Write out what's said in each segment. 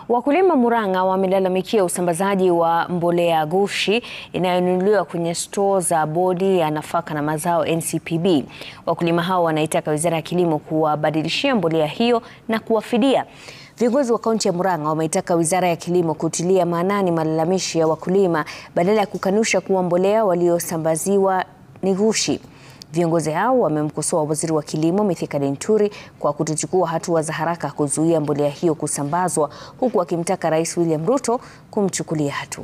Wakulima Murang'a wamelalamikia usambazaji wa mbolea ghushi inayonunuliwa kwenye stoo za Bodi ya Nafaka na Mazao NCPB. Wakulima hao wanaitaka Wizara ya Kilimo kuwabadilishia mbolea hiyo na kuwafidia. Viongozi wa kaunti ya Murang'a wameitaka Wizara ya Kilimo kutilia maanani malalamishi ya wakulima badala ya kukanusha kuwa mbolea waliosambaziwa ni ghushi. Viongozi hao wamemkosoa Waziri wa Kilimo Mithika Linturi kwa kutochukua hatua za haraka kuzuia mbolea hiyo kusambazwa huku akimtaka Rais William Ruto kumchukulia hatua.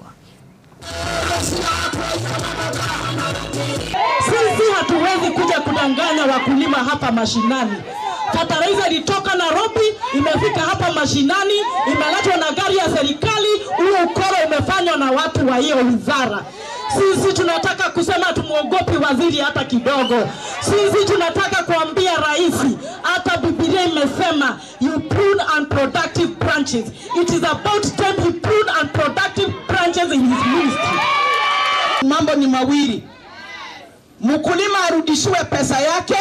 Sisi hatuwezi kuja kudanganya wakulima hapa mashinani. Fertilizer ilitoka Nairobi, imefika hapa mashinani, imeletwa na gari ya serikali. Huo ukoro umefanywa na watu wa hiyo wizara. Sisi tunataka kusema tumwogopi waziri hata kidogo. Sisi tunataka kuambia rais, hata Biblia imesema you prune unproductive branches. It is about time he prune unproductive branches in his ministry. Mambo ni mawili, mkulima arudishiwe pesa yake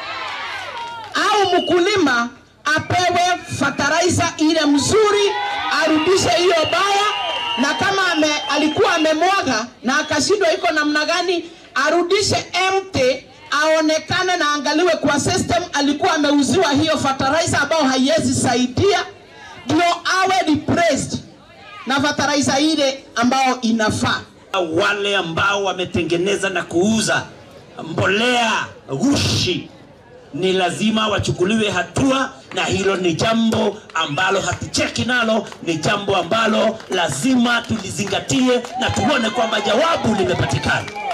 au mkulima apewe fertilizer ile mzuri, arudishe hiyo baya, na kama ame, alikuwa amemwaga na akashindwa iko namna gani, arudishe empty, aonekane na angaliwe kwa system alikuwa ameuziwa hiyo fertilizer ambayo haiwezi saidia, ndio awe replaced na fertilizer ile ambayo inafaa. Wale ambao wametengeneza na kuuza mbolea ghushi ni lazima wachukuliwe hatua, na hilo ni jambo ambalo hatucheki nalo, ni jambo ambalo lazima tulizingatie na tuone kwamba jawabu limepatikana.